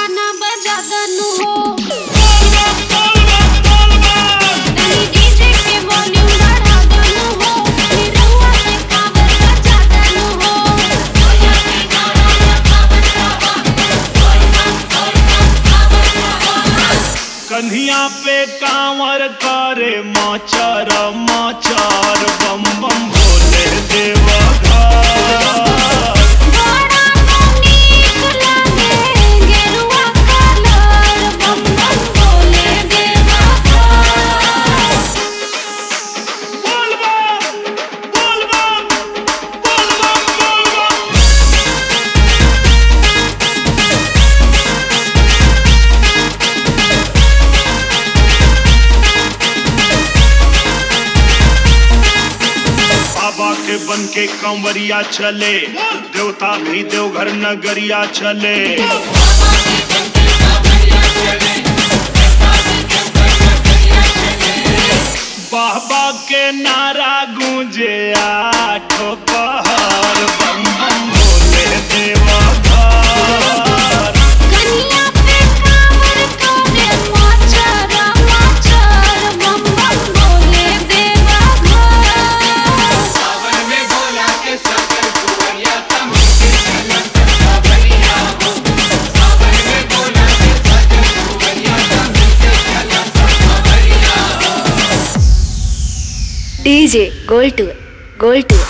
गाना बजा दनु हो तनी डीजे के वॉल्यूम बढ़ा दनु हो रउआ के कावर बजा दनु हो कन्हिया पे कांवर करे माचार माचार बम बम भोले देवा घर बड़ा नीक लागे गेरुआ कलर बम बम बोले देवा बोल बम बोल बम बोल बम बोल बम बाबा के बन के कंवरिया चले देवता भी देवघर नगरिया चले बाबा के नारा गूंजे आठों पहर बम बम भोले देवा घर कन्या पे कावर करे माचर माचर बम बम बोले देवा घर DJ Gold Tour, Gold Tour.